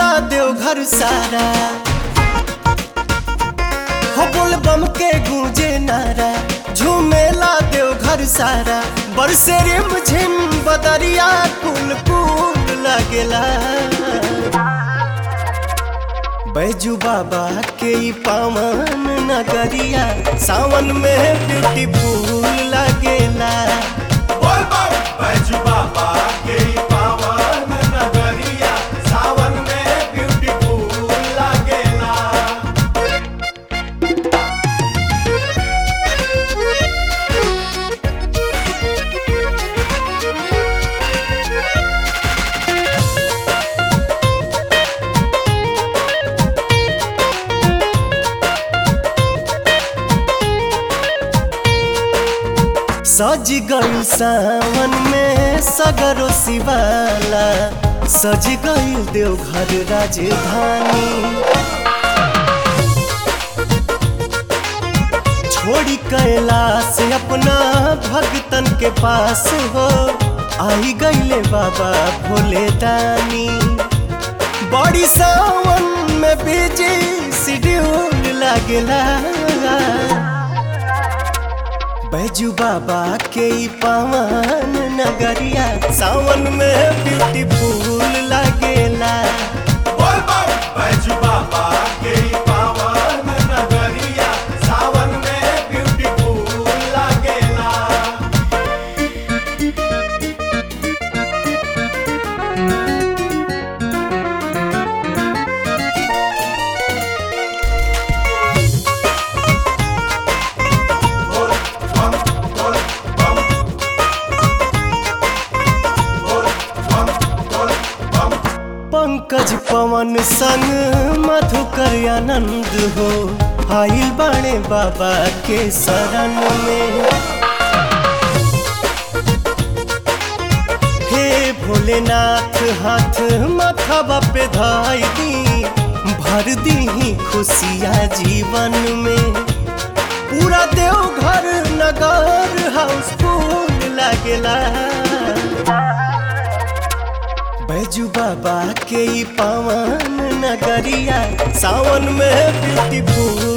झूमेला देवघर सारा हो बोल बम के गूंजे नारा झूमेला देवघर सारा बरसे रिम झिम बदरिया कुल कुल लगेला बैजू बाबा के ई पावन नगरिया सावन में ब्यूटीफुल लगेला बोल बम बैजू बाबा के पावन नगरिया सावन में ब्यूटीफुल लागेला सज गई सावन में सगरो शिवाला सज गई देवघर राजधानी छोड़ी कैलाश अपना भगतन के पास हो आई गईले बाबा भोले दानी बड़ी सावन में बिजी शेड्यूल लागेला बैजू बाबा के ई पावन नगरिया सावन में ब्यूटीफुल लगेला बोल बम बैजू बाबा के पावन नगरिया सावन में ब्यूटीफुल लागेला बोल बम बोल बम बोल बम बोल बम पंकज पवन संग मधुकर आनंद हो आइल बाणे बाबा के शरण में हे भोलेनाथ हाथ माथावा पे धाई दी भर दी खुशिया जीवन में पूरा देवघर नगर हाउसफुल लागेला बैजू बाबा के ई पावन नगरिया सावन में ब्यूटीफुल